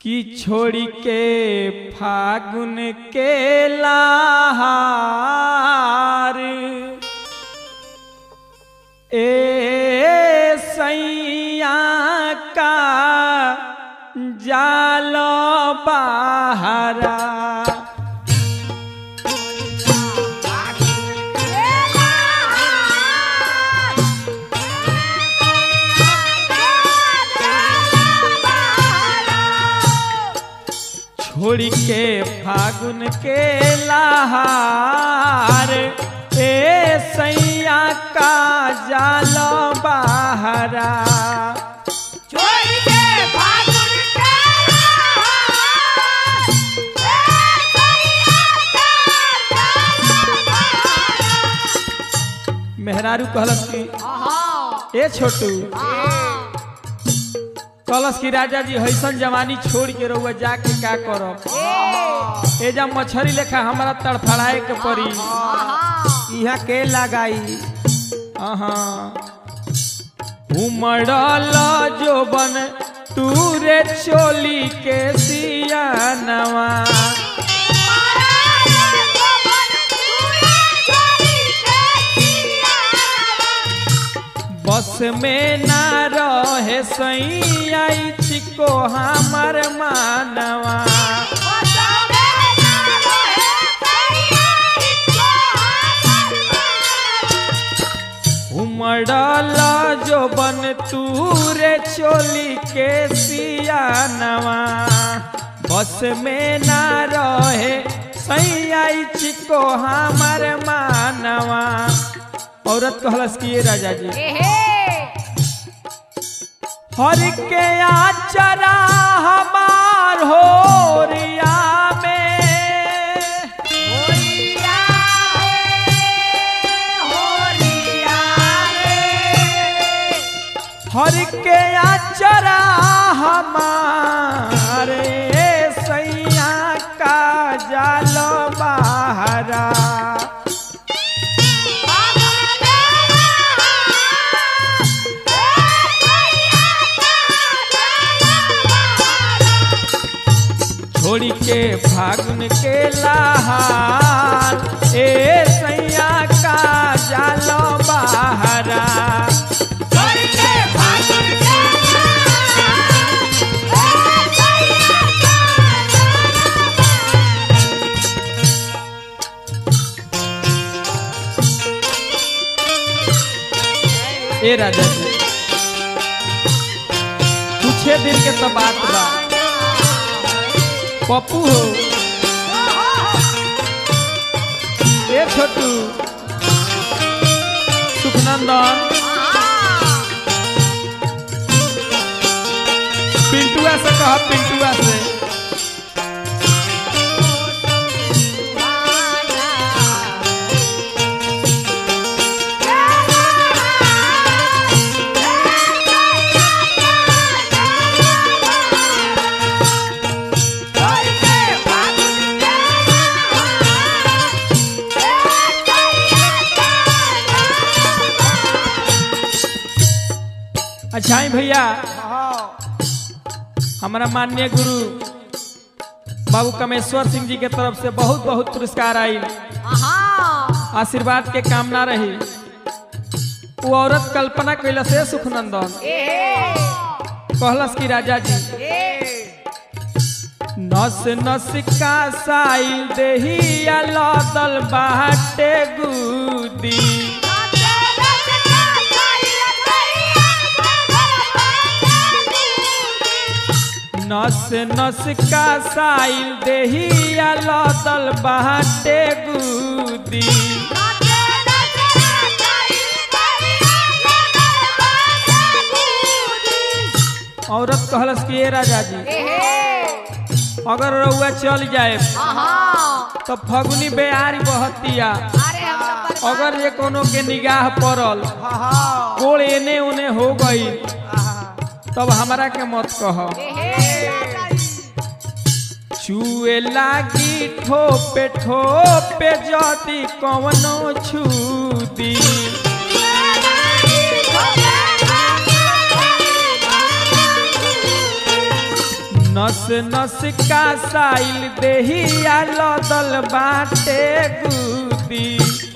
कि छोड़ी के फागुन के लहार ए सैया का जालो बहारा छोड़ी के फागुन के लहार ए सैया का जालो बहारा मेहरारू कहलस की ए छोटू कहलस की राजा जी हैसन जवानी छोड़ के रहुआ जाके का करब ए जब मछरी लेखा हमारा तड़फड़ाए के पड़ी यहाँ के लगाई अहाँ उमड़ल जोबन तूरे चोली के सियानवा बस में ना रहे सैया चिको हमर मानवा उमड़ल जोबन तूरे चोली के सियानवा बस में ना रहे सैया चिको हमर मानवा औरत कहलस कि ये राजा जी हर के आचरा हमार हो रिया में हर के आचरा हमारे सैया का जालो बहारा छोड़ी के फागुन के लहार ए सैया का जालो बहारा ए राजा जी कुछे दिन के तो बात बा पप्पू हो ए छोटू सुखनंदन पिंटुआ से कह पिंटुआ से अच्छा ही भैया हमारा माननीय गुरु बाबू कमेश्वर सिंह जी के तरफ से बहुत बहुत पुरस्कार आई आशीर्वाद के कामना रही वो औरत कल्पना कैला से सुखनंदन कहलस की राजा जी नस नस का साइल देहिया लदल बाटे गुदी नस नस का साइल देहिया लदल बाटे गुदी औरत कहलस कि ए राजा जी अगर रउआ चल जाए तो फगुनी बेहारी बहतिया अगर ये कोनो के निगाह पड़ल कोड़ एने ओने हो गई तब हमरा के मत कह छुए लागी ठोपे ठोपे जदी कवनो छूदी नस नस का साइल देहिया लदल बाटे गुदी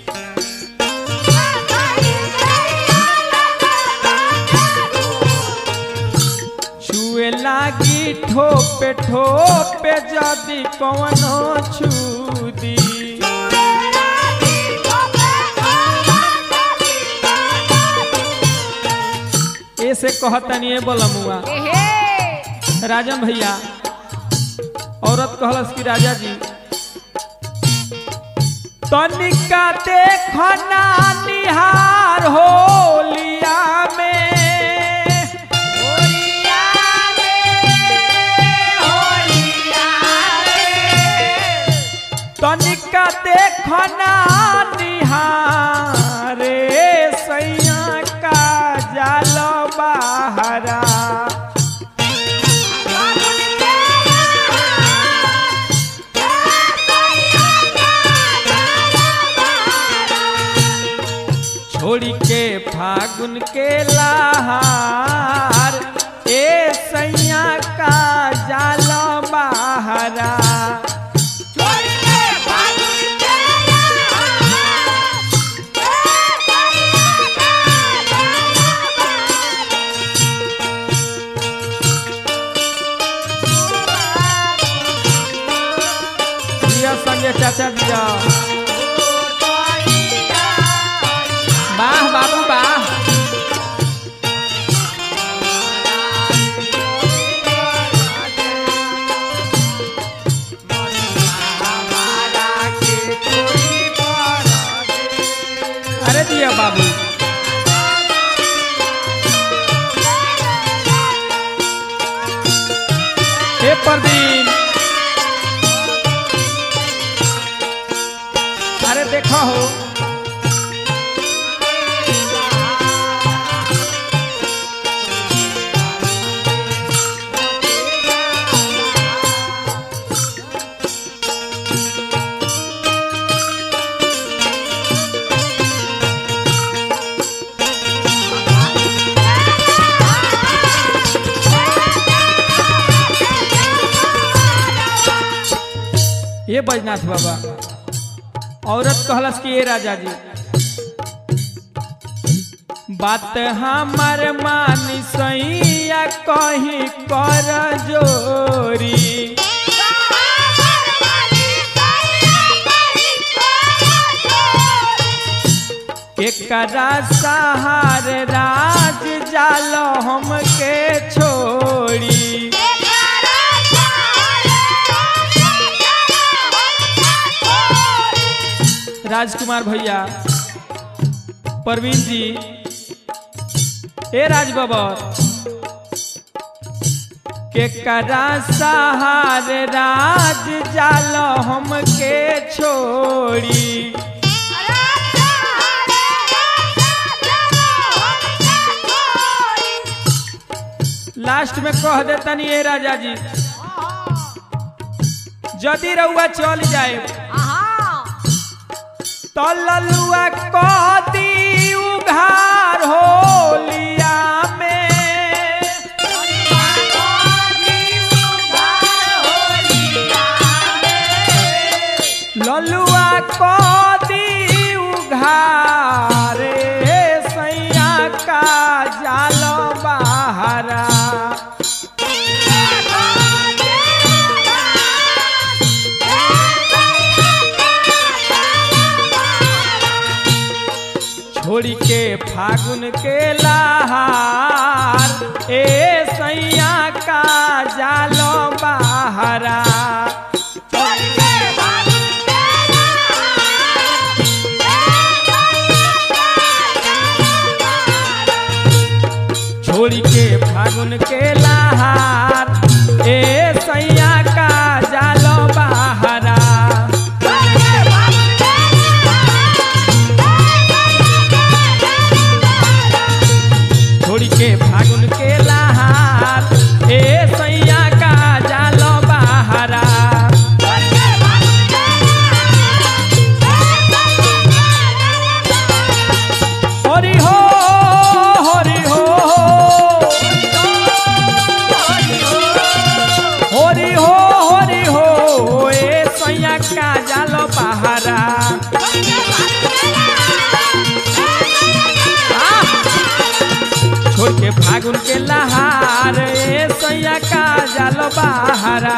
छुए लागी ठोपे ठोपे जदी कवनो छुदी ऐसे कहतनी ए बोलमुआ राजन भैया औरत कहलस कि राजा जी तनिका देखना निहार होलिया में तनिका देखना निहारे सैया का जाल बहरा छोड़ी के फागुन के लहार ए सैया का जाल बहरा दिया संजय चाचा दिया वाह बाबू वाह अरे दिया बाबू हे परदीन अरे देखो हो ये बैजनाथ बाबा औरत कहलस कि ये राजा जी बात हमार मानी सैया कहीं कर जोरी एकरा सहार राज जाल हमके छोड़ी राजकुमार भैया प्रवीण जी ए राज बबर के करा सहार राज जाल हमके छोड़ी लास्ट में कह देतनी ए राजा जी जदि रउआ चल जाए तो ललुआ कदी उघार होलिया में ललुआ कदी उघार सैया का जाल बहरा छोड़ी के फागुन के लहार ए सैया का जालो बहरा छोड़ी के फागुन के लहार ए सैया का जालो बहरा छोड़ी के फागुन के लहार ए सैया का जालो बहरा हरि हो हरि हो जालो बहारा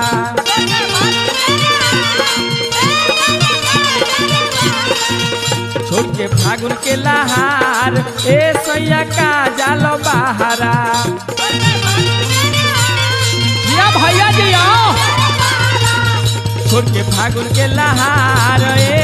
छोड़ के फागुन के लहार ए सैया का जालो बहारा जिया भैया जी आओ छोड़ के फागुन के लहार ए